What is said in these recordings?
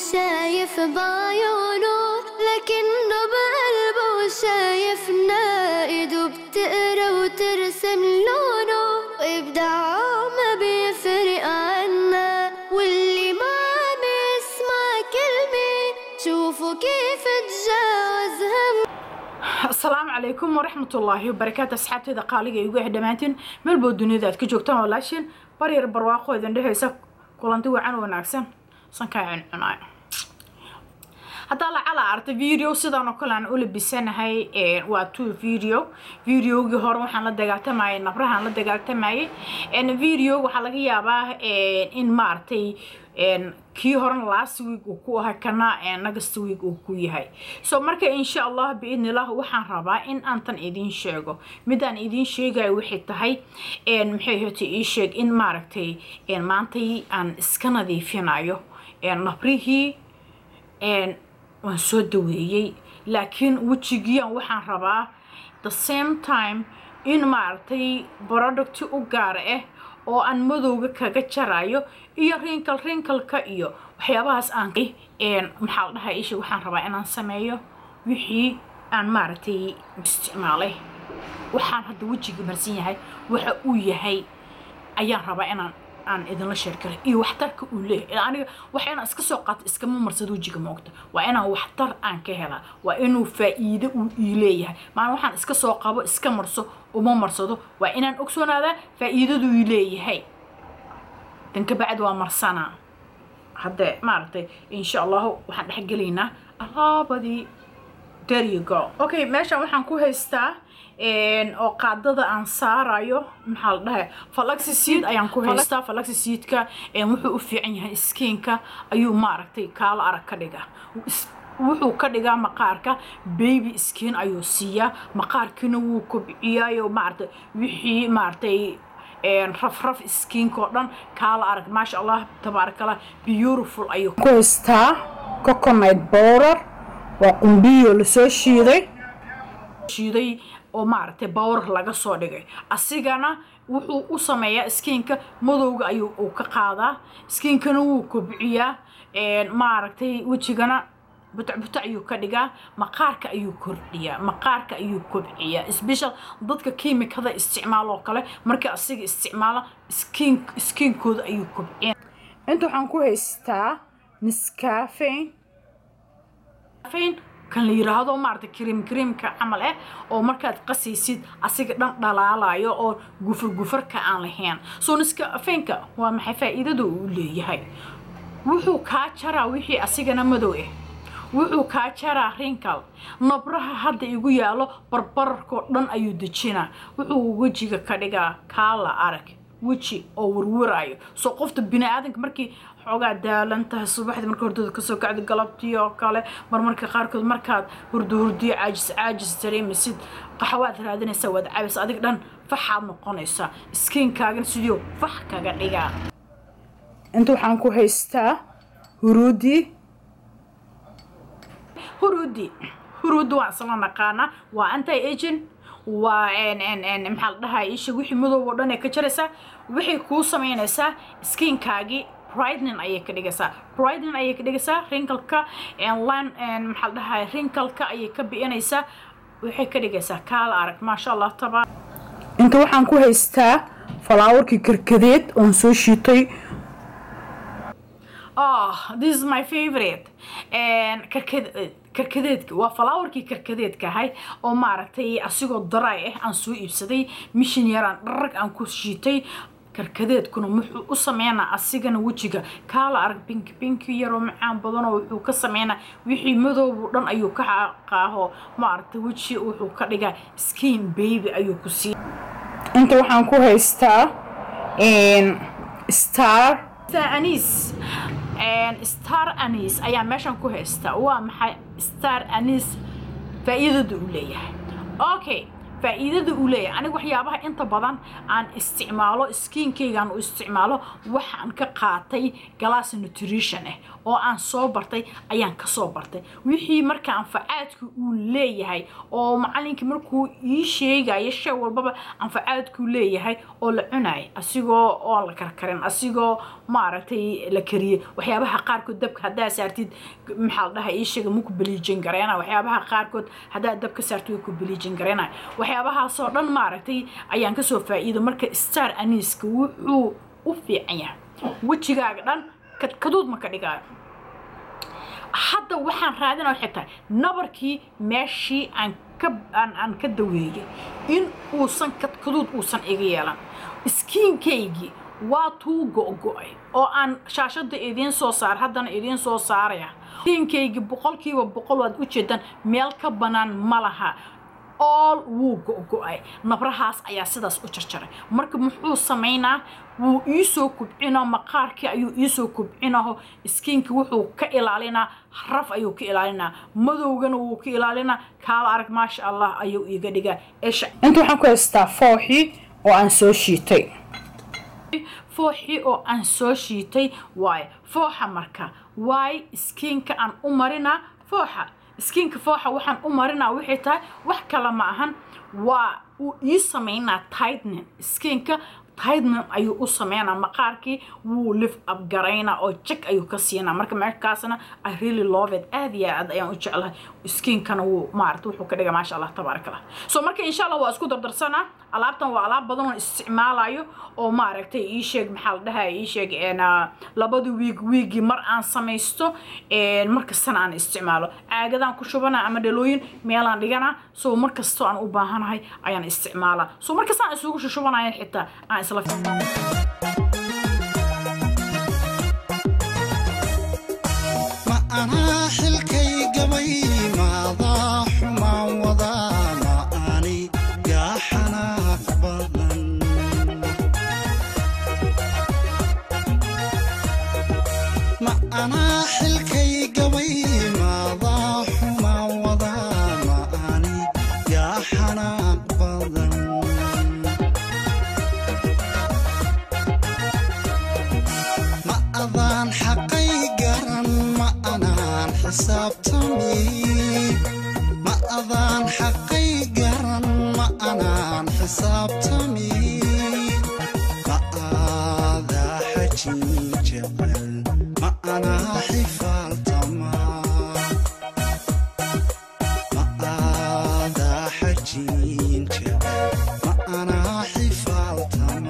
شايف بعيونه لكنه بقلبه شايفنا ايده بتقرا وترسم لونه وابداعه ما بيفرق عنا واللي ما عم يسمع كلمة شوفوا كيف تجاوز هم asalaamu calaykum waraxmatullaahi wabarakaatu asxaabteeda qaaliga igu ah dhammaantiin meelbood dunida aad ka joogtaan walaashin baryar barwaaqo idin dhehaysa kulanti wacan wanaagsan sankaa cuncunaayo haddaa lacala arta video sidaan oo kale aan u labisanahay waa two video videogii hore waxaan la dagaaltamayay nabrahaan la dagaaltamayay video waxaa laga yaabaa in maaragtay kii horena last week uu ku ahay kana next week uu ku yahay so marka insha allah biidnillah waxaan rabaa in aantan idiin sheego midaan idiin sheegayo waxay tahay maxay hota ii sheeg in maaragtay maantay aan iska nadiifinayo nabrihii waan soo daweeyey laakiin wejigiian waxaan rabaa the same time in maaragtay producti u gaar ah oo aan madowga kaga jarayo iyo rinkal rinkalka iyo waxyaabahaas aan maxaa la dhahaa isha waxaan rabaa inaan sameeyo wixii aan maaragtay isticmaalay waxaan hadda wejiga marsan yahay waxa uu yahay ayaan rabaa inaan aan idinla sheergalay iyo waxtarka uu leeyahay aniga wax inaan iska soo qaato iskama marsado wejiga moogta waa inaan waxtar aan ka helaa waa inuu faa'iido uu ii leeyahay maalin waxaan iska soo qabo iska marso uma marsado waa inaan ogsoonaada faa'iidaduu ii leeyahay dan kabacdi waa marsanaa hadde maaragtay insha allahu waxaan dhexgelaynaa alaabadii there you go okay meeshan waxaan ku haystaa oo qaadada aan saarayo maxaa la dhahay falaxisiid ayaan ku haystaa falaxisiidka wuxuu u fiican yahay skiinka ayuu maaragtay kaala arag ka dhigaa wuxuu ka dhigaa maqaarka baby skin ayuu siiyaa maqaarkiina wuu kobciyaayo maaragtay wixii maaragtay rafraf skiinka oo dhan kaala arag maasha allah tabaarakallah beautiful ayuu ku haystaa coconut powder waa qumbiyo lasoo shiiday shiiday oo maaragtay bawr laga soo dhigay asigana wuxuu u sameeyaa skiinka madowga ayuu uu ka qaadaa skiinkana wuu kobciyaa maaragtay wejigana butacbuta ayuu ka dhigaa maqaarka ayuu kordhiyaa maqaarka ayuu kobciyaa special dadka kiimikada isticmaal oo kale markii asiga isticmaala skiin skiinkooda ayuu kobciya inta waxaan ku haystaa niscafein kan la yiraahdo maaragtay krim krimka camal ah oo markaad qasaysid asiga dhan dhalaalayo oo gufur gufarka aan lahayn soo niskafeenka waa maxay faa'iidada uu leeyahay wuxuu kaa jaraa wixii asigana madow ah wuxuu kaa jaraa rinkal nabraha hadda igu yaalo barbararkoo dhan ayuu dejinaa wuxuu wejiga ka dhigaa kaala arag weji oo warwaraayo soo qofta bini-aadanka markii xoogaa daalan tahay subaxdii marka hordada kasoo kacda galabtii oo kale marmarka qaarkood markaad hurdo hurdiyo caajis caajis dareemaysid qaxwaad raadinaysaa waad cabis adig dhan faxaad noqonaysaa skiinkaagana sidii fax kaga dhigaa inta waxaan ku haystaa huruudi huruudi huruudi waan isla naqaanaa waa anti agent waa maxaa la dhahaa isha wixii madoob oo dhan ee ka jaraysaa waxay kuu samaynaysaa skiinkaagii brightening ayay ka dhigaysaa brightening ayay ka dhigaysaa wrinkalka line maxaa la dhahaa wrinkalka ayay ka bi'inaysaa waxay ka dhigaysaa kaala arag maasha allah tabaa inta waxaan ku haystaa falaawarkii karkadeed oon soo shiitay oh this is my favorite karkad karkadeedka waa falaawarkii karkadeedka ahay oo maaragtay asigoo daraay ah aan soo iibsaday mishin yaraan dharag aan ku shiitay karkadeedkuna wuxuu u sameynaa asigana wejiga kaala arag binki binki yaroo macaan badanoo wuxuu ka sameynaa wixii madoobu dhan ayuu ka qaaho maaragtay weji wuxuu ka dhigaa skin baby ayuu ku sii inta waxaan ku haystaa star anis star anis ayaa meeshan ku haystaa waa maxay star anis faa'iidada uu leeyahay okay faa'iidada uu leeyahay aniga waxyaabaha inta badan aan isticmaalo skiinkaygaan u isticmaalo waxaan ka qaatay galaas nutrition ah oo aan soo bartay ayaan ka soo bartay wixii marka anfacaadku uu leeyahay oo macalinka markuu ii sheegayo shay walbaba anfacaadkuu leeyahay oo la cunayo asigoo oo la karkarin asigoo maaragtay la kariyey waxyaabaha qaarkood dabka haddaa saartid maxaa la dhahaa ii sheega ma ku beliijin gareena waxyaabaha qaarkood haddaa dabka saartid way ku beliijin gareena waxyaabahaasoo dhan maaragtay ayaan kasoo faa'iido marka star aniiska wuxuu u fiican yahay wejigaaga dhan kadkaduud ma ka dhigaayo hadda waxaan raadina waxay tahay nabarkii meeshii aan ka aan aan ka daweeyey in uusan kadkaduud uusan iga yeelan iskiinkaygii waa tuu go-go-ay oo aan shaashada idiin soo saar haddana idiin soo saaraya iskiinkaygii boqolkiiba boqol waad ujeedaan meel ka bannaan ma laha ool wuu go-go-ay nabrahaas ayaa sidaas u jarjaray marka muxuu samaynaa wuu iisoo kubcinaa maqaarkii ayuu iisoo kubcinaho iskiinki wuxuu ka ilaalinaa raf ayuu ka ilaalinaa madowgana wuu ka ilaalinaa kaala arag maasha allah ayuu iiga dhigaa esha inta waxaan ku haystaa fooxii oo aan soo shiitay fooxii oo aan soo shiitay waayo fooxa marka waayo iskiinka aan u marinaa fooxa iskiinka fooxa waxaan u marinaa waxay tahay wax kale ma ahan waa uu ii samaynaa tightnin iskiinka tightnin ayuu u sameynaa maqaarkii wuu lift up garaynaa oo jag ayuu ka siinaa marka markaasna i really love it aad iyo aad ayaan u jeclahay iskiinkana wuu maarata wuxuu ka dhiga maasha allah tabaaraka allah so marka insha allah waa isku dardarsanaa alaabtan waa alaab badan oo isticmaalayo oo maaragtay ii sheeg maxaa la dhahaa ii sheeg labada wiig wiigii mar aan samaysto markastana aan isticmaalo caagadaan ku shubana ama dhalooyin meelaan dhigana so markastoo aan u baahanahay ayaan isticmaalaa so markastaan isugu shushubanaya xitaa aan isla ma anaa xilkay gabay maadaa xumaan wadaa ma ani yaa xanaaq badan ma anaa xilkay gabay maadaa xumaan wadaa ma ani yaa xanaaq badan ma adaan xaqay garan ma anaan xisaabtami ma adaan xaqay garan ma anaan xisaabtami ma aadaa xajin jecel ma anaa xifaaltama ma aadaa xajin jecel ma anaa xifaaltama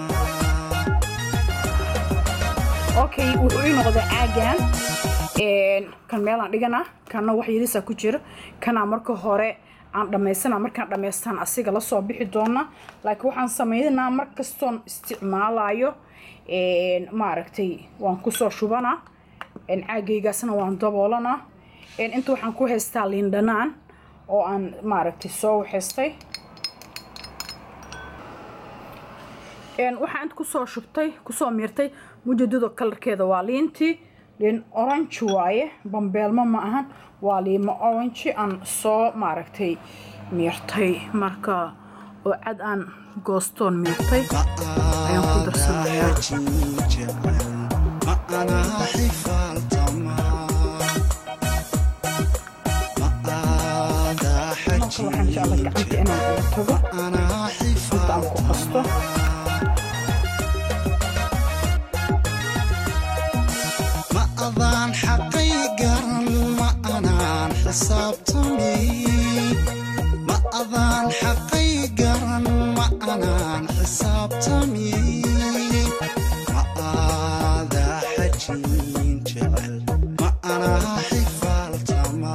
okay wuxuu ii noqday caagan kan meelaan dhigana kanna wax yarisaa ku jiro kanaa marka hore aan dhammaysana markaan dhammaystaan asiga lasoo bixi doona laakiin waxaan sameynaa mar kastoon isticmaalayo maaragtay waan kusoo shubanaa caagaygaasna waan daboolanaa inta waxaan ku haystaa liindhanaan oo aan maaragtay soo waxaystay waxaa inta kusoo shubtay kusoo miirtay mujadado kalarkeeda waa liintii liin orange waaye bambeelmo ma ahan waa liimo orange aan soo maaragtay miirtay marka oo cad aan goostoon miirtay ayaan ku darsanayaa ma anaa xifaaltama ma aadaa marka waxaan jeclay gacanta inaan uga tago anaa inta aan ku qasto ma adaan xaqay garan ma anaan xisaabtami ma adaan xaqay garan ma anaan xisaabtami ma aadaa xajin jecel ma anaa xifaaltama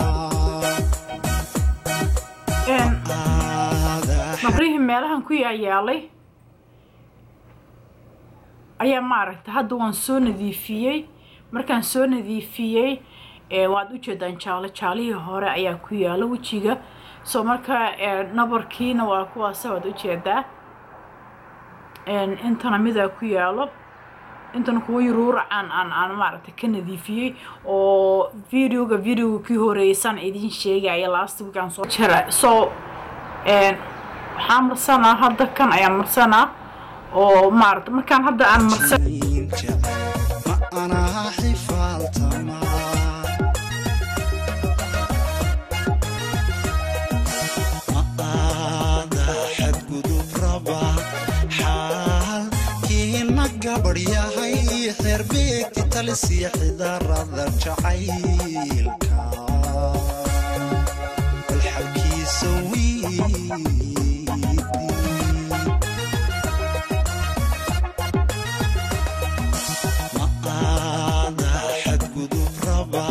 aadaa nabrihii meelahan ku yaayaalay ayaa maaragtay hadda waan soo nadiifiyey markaan soo nadiifiyey ee waad ujeedaan jaalo jaalihii hore ayaa ku yaala wejiga so marka ee, nabarkiina waa kuwaasa waad ujeedaa Een, intana midaa ku yaalo intana kuwa yuruura aan aan aan maaragtay ka nadiifiyey oo videoga videoga kii horeeysan idiin sheegaya last week aan soo jara so een, waxaan marsanaa hadda kan ayaan marsanaa oo maarata markaan hadda aan marsan ma anaa xifaaltama ma aada xadgudub raba xaalkiina gabadh yahay xeerbeegti talisiya xidarada jacaylka bal xalkiisa wiidi ma aada xadgudub raba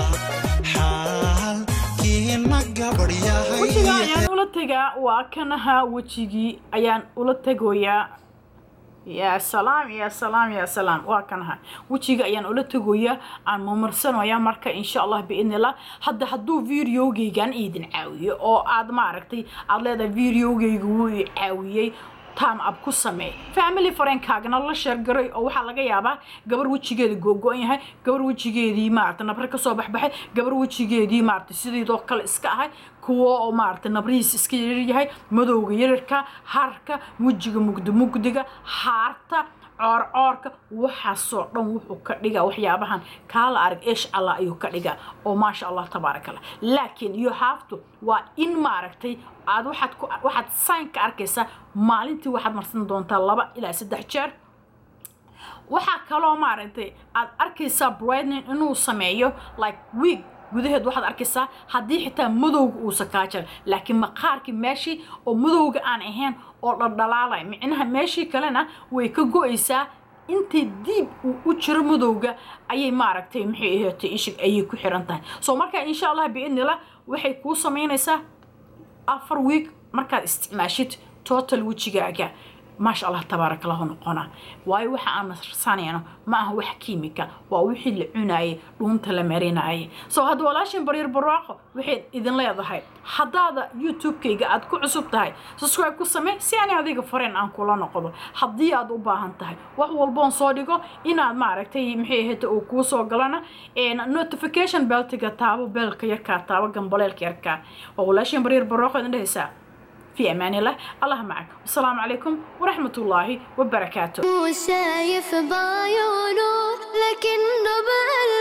xaalkiina gabadh yahay wejiga ayaan ula tegaa waa kan ahaa wejigii ayaan ula tegoyaa yaa salaam yaa salaam yaa salaam waa kan ahaa wejiga ayaan ula tegoyaa aan mamarsanayaa marka insha allah biidnillah hadda hadduu videogeygan idin caawiyo oo aad maaragtay aad leedahay videogeyga wuu i caawiyey time up ku samee family friendkaagana la sheergaray oo waxaa laga yaabaa gabar wejigeeda googo-an yahay gabar wejigeedii maarata nabre kasoo baxbaxay gabar wejigeedii maarata sideedoo kale iska ahay kuwo oo maarata nabrihiis iska yaryahay madowga yararka harka wejiga mugdi mugdiga haarta coorcoorka waxaasoo dhan wuxuu ka dhigaa waxyaabahan kaala arag eesh allah ayuu ka dhigaa oo maasha allah tabaaraka allah laakiin you have to waa in maaragtay aad waxaad ku waxaad sign ka arkaysaa maalintii waxaad marsan doontaa laba ilaa saddex jeer waxaa kaloo maaragtay aad arkaysaa brightening inuu sameeyo like week gudaheed waxaad arkaysaa haddii xitaa madowga uusa kaa jira laakiin maqaarkii meeshii oo madowga aan ahayn oo dhaldhalaalay micnaha meeshii kalena way ka go-aysaa intii diib uu u jiro madowga ayay maaragtay maxay ahaatay ishig ayay ku xiran tahay so marka insha allah biidnillah waxay kuu samaynaysaa afar week markaad isticmaashid total wejigaaga maasha allah tabaaraka lahu noqona waayo waxa aan marsanayno ma aha wax kiimika waa wixii la cunaayay dhuunta la marinaayay soo hadda walaashin baryar barwaaqo waxay idin leedahay haddaada youtube-kayga aad ku cusub tahay subscribe ku samee si ani adiga fareen aan kula noqdo haddii aad u baahan tahay wax walboon soo dhigo inaad maaragtay maxay ahayta uu kuu soo galana notification beltiga taabo beelka yarkaa taabo gambaleelka yarkaa waa walaashin baryar barwaaqo idin dhehaysaa في أمان الله الله معك والسلام عليكم ورحمة الله وبركاته مو شايف بعيونه لكنه بقلبه